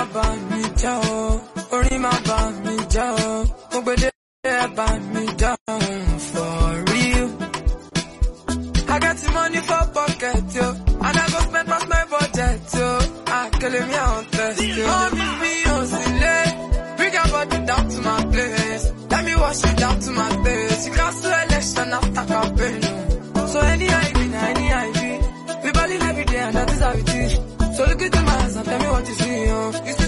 máa bà mí jẹ́ o orin máa bà mí jẹ́ o mo gbèdé ẹ bà mí jẹ́ o for real. I get the money for pocket yo and I go spend past my budget yo. Akele mi àwọn test yo. Mọ́mí mi ò sí lé. Bring your body down to my place. Let me wash it down to my face. You cancel election after campaign. oh. So any IV, na any IV. We balling every day and that is how it is. So look into my eyes and tell me what you see. Oh. You